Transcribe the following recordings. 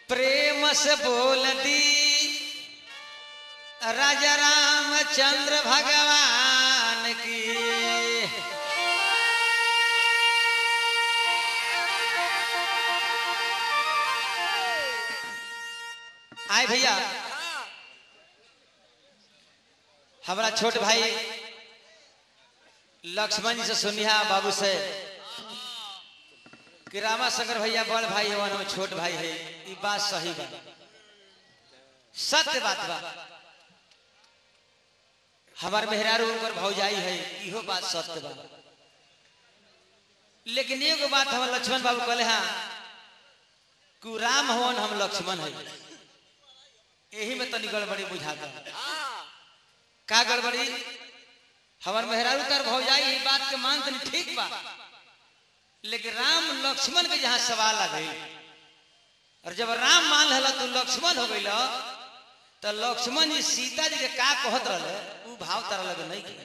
प्रेम से बोल दी राजा रामचंद्र भगवान की आए भैया हमारा छोट भाई लक्ष्मण जी से सुनिया बाबू से कि रामा शंकर भैया बड़ भाई हवन हम छोट भाई है ये बात सही बा सत्य बात बा हमार मेहरारू उनकर भौजाई है इहो बात सत्य बा लेकिन एगो बात हमार लक्ष्मण बाबू कहले हाँ कि राम हवन हम लक्ष्मण है यही में तनी गड़बड़ी बुझाता का गड़बड़ी हमार मेहरारू तर भौजाई ई बात के मान तनी ठीक बा लेकिन राम लक्ष्मण के जहां सवाल आ गई और जब राम मान हला तो लक्ष्मण हो गई तो लक्ष्मण जी सीता जी के का कहत रहे उ भाव तारा लगे नहीं के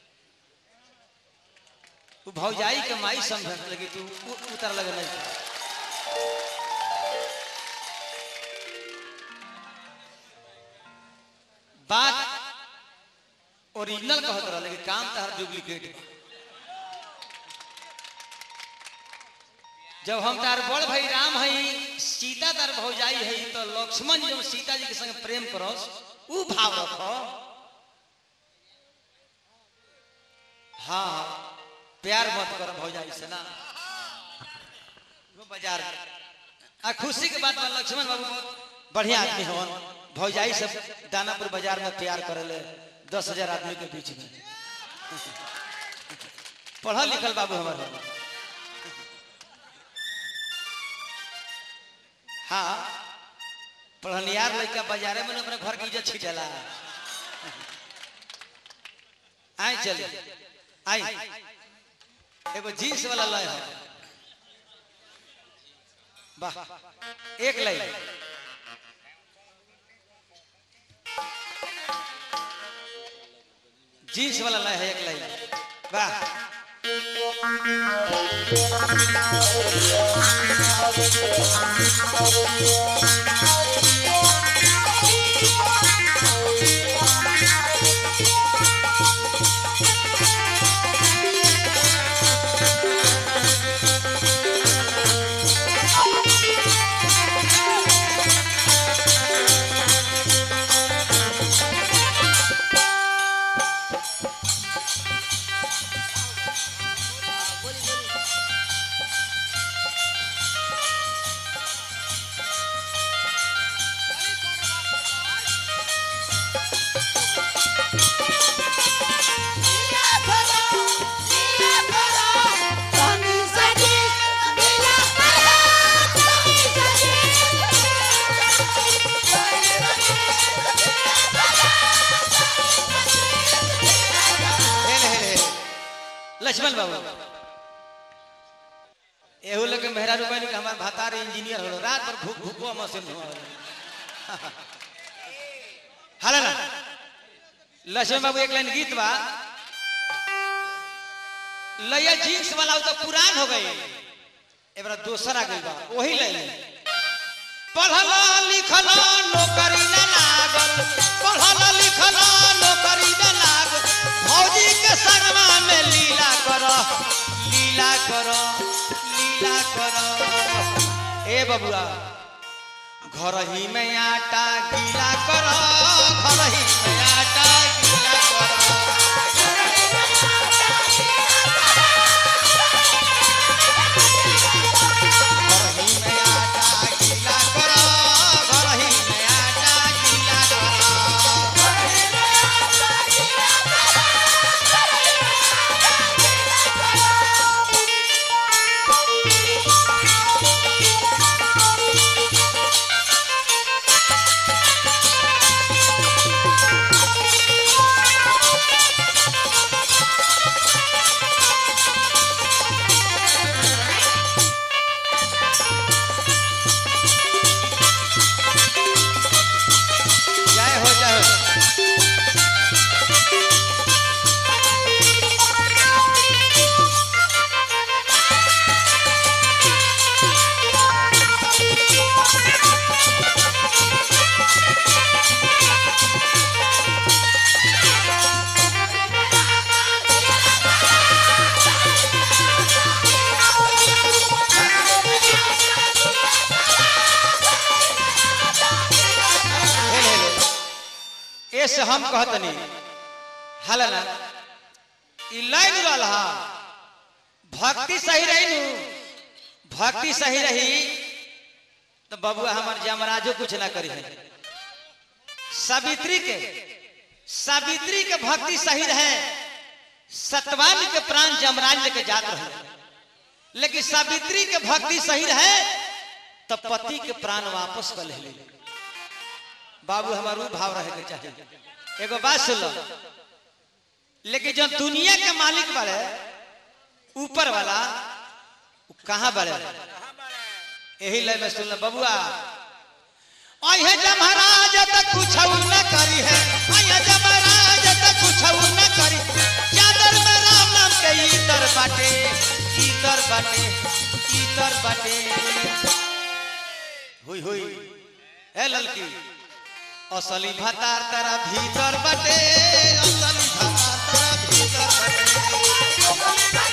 उ भौजाई के माई समझत लगी तू उ- उतर लगे नहीं के। बात ओरिजिनल कहत रहा लेकिन काम तार डुप्लीकेट बा जब हम तार बड़ भाई राम है सीता तार भौजाई है तो लक्ष्मण जी जब सीता जी के संग प्रेम करस उ भाव रखो हाँ प्यार मत कर भौजाई से ना वो बाजार में। आ खुशी के बात बा लक्ष्मण बाबू बहुत बढ़िया आदमी हवन भौजाई सब दानापुर बाजार में प्यार करेले दस हजार आदमी के बीच में पढ़ल लिखल बाबू हमारे हाँ पढ़नियार लड़का बाजारे में अपने घर की इज्जत छिटेला आए चल आई एगो जींस वाला लय है वाह एक लाइन जींस वाला लय है एक लाइन वाह हेले, हेले। लक्ष्मण बाबू एहू लोग के मेहरा रुपए के हमार भातार इंजीनियर हो रात भर भूख भूखो मशीन हो हाल ना लक्ष्मण बाबू एक लाइन गीत बा लया जींस वाला उ तो पुरान हो गई एबरा दोसर आ गई बा वही लाइन पढ़ल लिखल नौकरी न लागल पढ़ल लिखल नौकरी न लागल भौजी के संगमा में लीला कर लीला कर लीला कर ए बबुआ घर ही में आटा गीला कर घर ही में आटा गीला कर घर ही में आटा गीला कर घर ही में आटा गीला कर Thank से हम कहतनी हाल ना ई लाइन रहा भक्ति सही रही नु भक्ति सही रही तो बबुआ हमार जमराजो कुछ ना करी है सावित्री के सावित्री के भक्ति सही रहे सतवान के प्राण जमराज लेके जात रहे लेकिन सावित्री के भक्ति सही रहे तो पति के प्राण वापस कर ले बाबू हमार ऊ भाव रहे के चाहिए एगो बात सुन लो लेकिन जब दुनिया के मालिक बारे ऊपर वाला उ कहाँ बारे यही लय में सुन लो बबुआ अहे जमराज तक कुछ न करी है अहे जमराज तक कुछ न करी चादर में राम नाम के इतर बाटे इतर बाटे इतर बाटे हुई हुई ए ललकी असली भतार तारा भीतर बाटे असली भतार तारा भीतर बाटे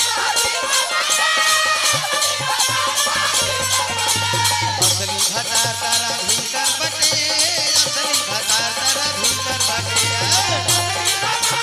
असली भतार तारा भीतर बाटे असली भतार तारा भीतर बाटे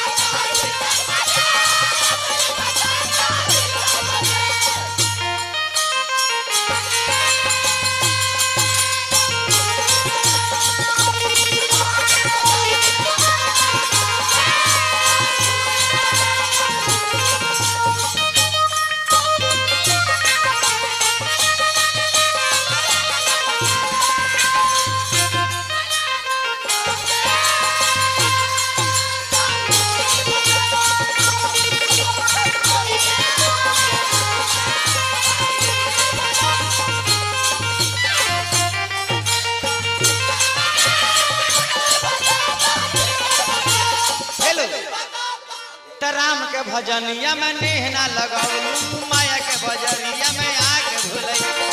हेलो त राम के भजनिया में नेह ना लगाऊ माया के बजरिया में आके भूलई